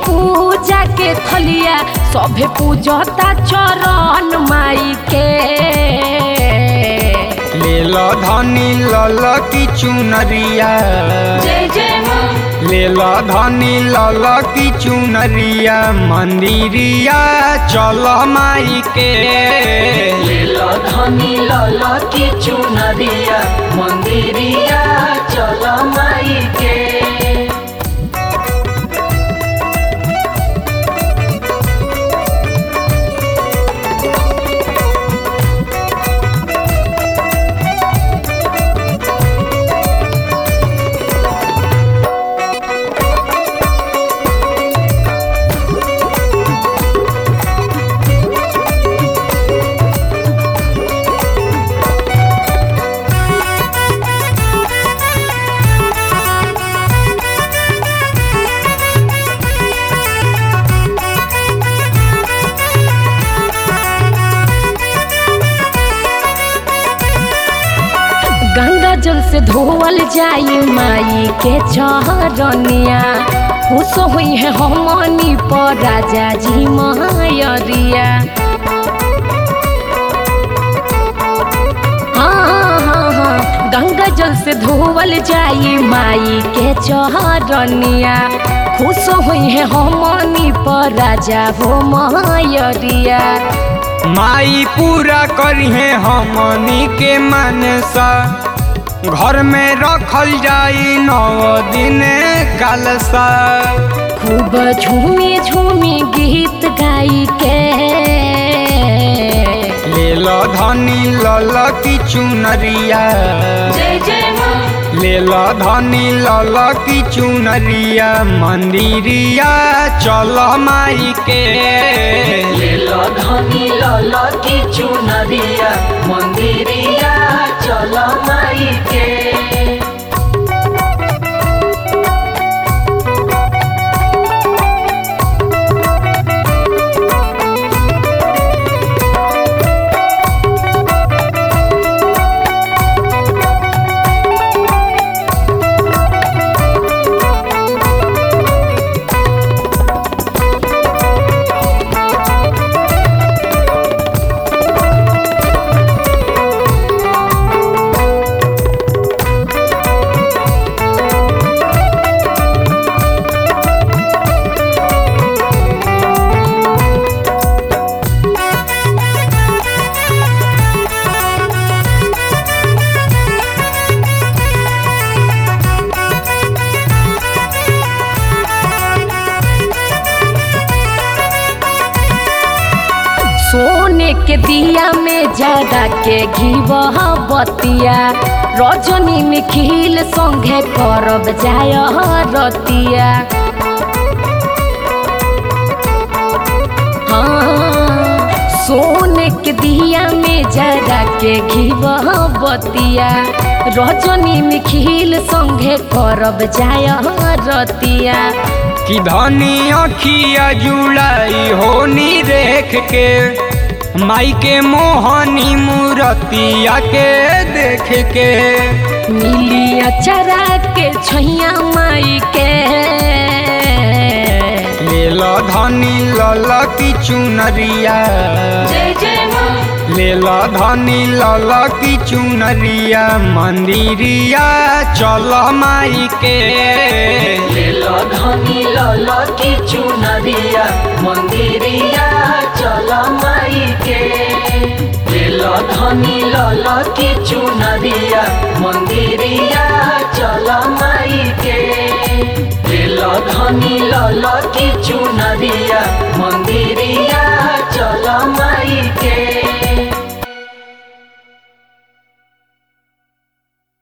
पूजा के थलिया सभे पूजता चरण माई के ले लो धनी लल की चुनरिया जय जय माँ ले लो धनी लल की चुनरिया मंदिरिया चल माई के लीला धनी लाला की चुनरिया मंदिरिया चल माई के गंगा जल से धोवल जाई माई के चरनिया खुश हुई है हमनी पर राजा जी मायरिया हाँ हाँ हाँ गंगा जल से धोवल जाई माई के चरनिया खुश हुई है हमनी पर राजा हो मायरिया माई पूरा करिहे हमनी के मनसा घर में रखल जाई नौ दिन कलसा खूब झूमी झूमी गीत गाई के ले लो धनी लल की चुनरिया जय जय माँ ले लो धनी लल की चुनरिया मंदिरिया चल माई के लीला धनी लाला की चुनरिया मंदिरिया चल माई के सोने के दिया में जरा के घीबह बतिया रजनी निखिल संगे करब जाय रतिया हाँ, सोने के दिया में जरा के घीबह बतिया रजनी निखिल संगे करब जाय रतिया कि धनी अखिया जुलाई होनी देख के माई के मोहनी मूरतिया के देख के मिली अचरा के छैया माई के ले लो धनी लल की चुनरिया जय जय माँ ले लो धनी लल की चुनरिया मंदिरिया चल माई के लीला धनी लाला की चुनरिया मंदिरिया चल माई के लीला धनी लाला की चुनरिया मंदिरिया चल माई के लीला धनी लाला की चुनरिया मंदिरिया